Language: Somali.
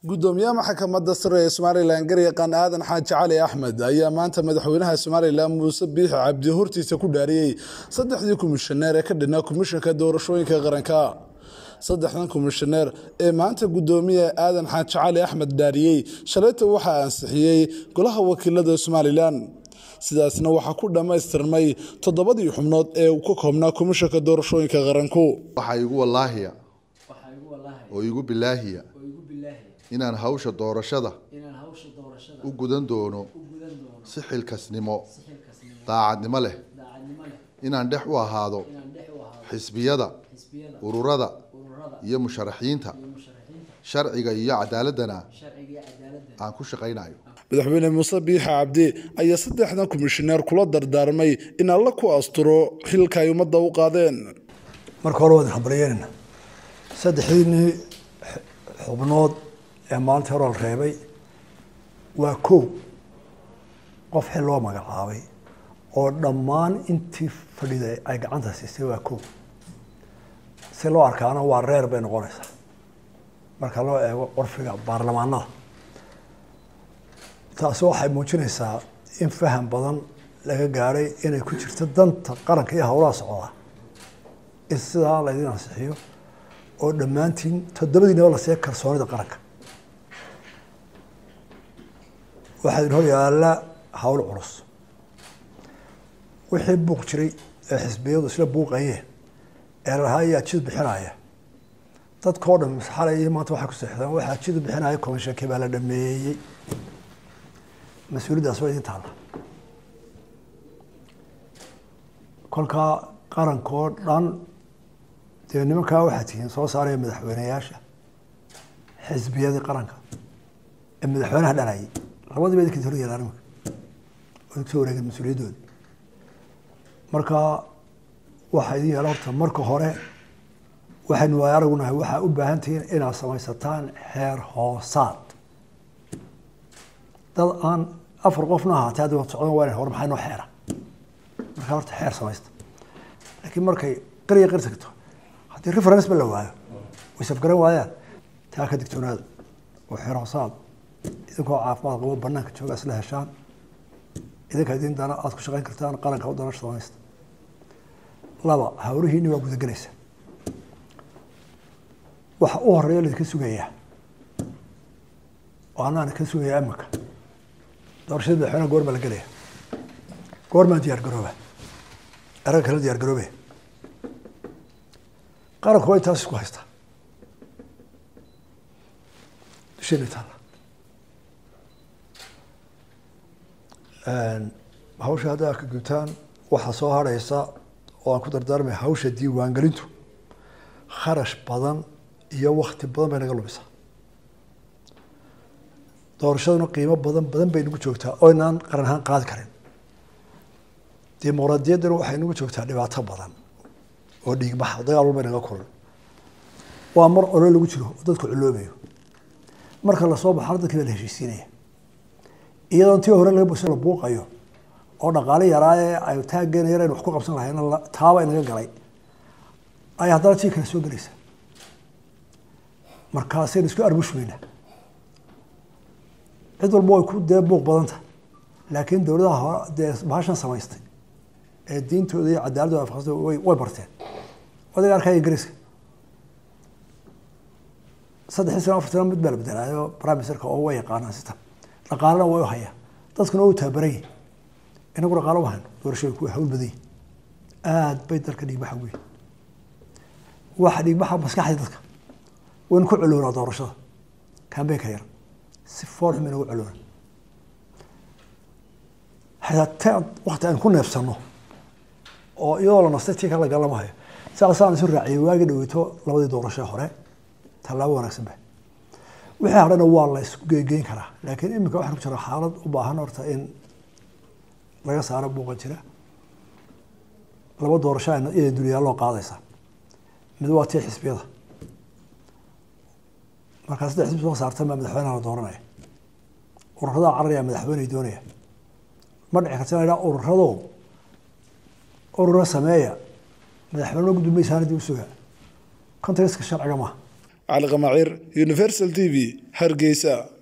gudoomiyaha maxkamadda sare ee somalilan garyaqaan aadan xaaji cali axmed ayaa maanta madaxweynaha somalilan muuse biixi cabdi hortiisa ku dhaariyey saddexdii komishaneer ee ka dhinaa komishanka doorashooyinka qaranka saddexdan komishaneer ee maanta gudoomiye aadan xaaji cali axmed dhaariyey shalayta waxaa ansixiyey golaha wakiilada somalilan sidaasna waxaa ku dhammaystirmay toddobadii xubnood ee uu ka koobnaa komishanka doorashooyinka qaranku waxaa igu wallaahiya waxaa igu wallaahi oo igu bilaahiya oo igu bilaahi inaan hawsha doorashada inaan hawsha doorashada u gudan doono u gudan doono si xilkasnimo si xilkasnimo daacadnimo leh daacadnimo leh inaan dhex u ahaado inaan dhex u ahaado xisbiyada xisbiyada ururada ururada iyo musharaxiinta iyo musharaxiinta sharciga iyo cadaaladana sharciga iyo cadaaladda aan ku shaqaynayo madaxweyne muuse biixi cabdi ayaa saddexdan komishaneer kula dardaarmay in alla ku asturo xilka ay ummadda u qaadeen marka hore waad habaryeynayna saddexdiinii xubnood ee maalintii hore la reebay waa kow qof xil loo magacaabay oo dhammaan intii fadhiday ay gacanta siisay waa kow si loo arkaana waa reer bay noqonaysaa marka loo eego qorfiga baarlamaanada taasi waxay muujinaysaa in faham badan laga gaadhay inay ku jirto danta qaranka iyo howlaha socda in sidaa laydin ansixiyo oo dhammaantiin toddobadiinaba la siiya kalsoonida qaranka waxaa idin hor yaalla hawl culus wixii buuq jiray ee xisbiyadu isla buuqayeen ee lahaa ayaa jid bixinaya dadkao dhan xalay iyo maanta waxay ku seexdeen waxaa jid bixinaya komishankii baa la dhameeyey mas-uuliyaddaas waa idin taalla kolkaa qarankoo dhan dee nimankaa waxaa tihiin soo saaraya madaxweyneyaasha xisbiyadii qaranka ee madaxweynaha dhanayay labadiiba idinka hor yeelaan imika oo idinku soo wareegeen mas-uuliyaddooda marka waxaa idin yeela horta marka hore waxaynu waay aragunahay waxaa u baahan tihiin inaad samaysataan xeer hoosaad dad aan afar qofna ahaatee haddi wad socdan waa hor maxay noo xeera markaa horta xeer samaysta laakiin markay qariya qari tagto haddii reference ba la waayo way safgaran waayaan taa ka digtoonaada oo xeer hoosaad idinkoo caafimaad qabo banaanka jooga isla heshaan idinka idin dana aada ku shaqayn kartaan qaranka u dana samaysta laba hawlihiini waa gudagelaysa waxa u horeeya laidinka sugayaa oo anaan ka sugayaa imika doorashada madaxweynaha goor baa la gelaya goormaan diyaar garooba eraga kala diyaar garoobe qaranku waa intaas isku haystaa dusheena taalla hawsha haddaa ka gutaan waxaa soo harhaysa oo aan ku dardaarmaya hawsha diiwaangelintu kharash badan iyo wakti badan bay naga lumisaa doorashaduna qiimo badan badan bay nagu joogtaa oo inaan qaran ahaan qaadi karin dimuqraadiyadduna waxay nagu joogtaa dhibaato badan oo dhiigbaxa dagaal walba naga kulan waa mar olo lagu jiro oo dadku culoobayo marka lasoo baxana dadkii baa la heshiisiinaya iyadoon tii hore laga bos la buuqayo oo dhaqaale yaraaye ay taaggeena yar aynu wax ku qabsan lahayn taaba inaga galay ayaa haddana tii kale soo gelaysa markaasaynu isku arbushmayna cid walba way ku dee buuq badan tahay laakiin dowladaha hore dee bahashan samaystay ee diintooda iyo cadaaladooda afaqsatay way way barteen odaga arkaya ingiriiska saddexdii sano afar sano mid baa la bedelaayo prime ministerka oo way yaqaanaan sitan dhaqaalena way u hayaan dadkuna way u tababaran yihin inagu dhaqaalo uma hayno doorashooyinku way hawl badan yihin aad bay dalka dhiigbaxa weyn waxa dhiigbaxa maskaxda dadka waynu ku culoonaa doorashada kambeynka yar si fool xum inagu culoona hataa wakti aan ku neefsano oo iyadoo la nastay tii kala galama hayo saasaan isu raaciyay waagi dhaweyto labadii doorasho hore tallaabo wanaagsan ba wixii hadhana waa la isku geegeyn karaa laakiin iminka waxaan ku jira xaalad u baahan horta in laga saaro buuqa jira laba doorasho iyada dulyaaloo qaadaysa mid waa tii xisbiyada markaa saddex xisbi soo saartan baa madaxweynaha la dooranaya ururadaa cararaya madaxweyney doonaya ma dhici karta ina idhaa ururado urura sameeya madaxweyne gudbi maysaana dib u suga contextka sharciga maaha cali qamaciir universal t v hargeysa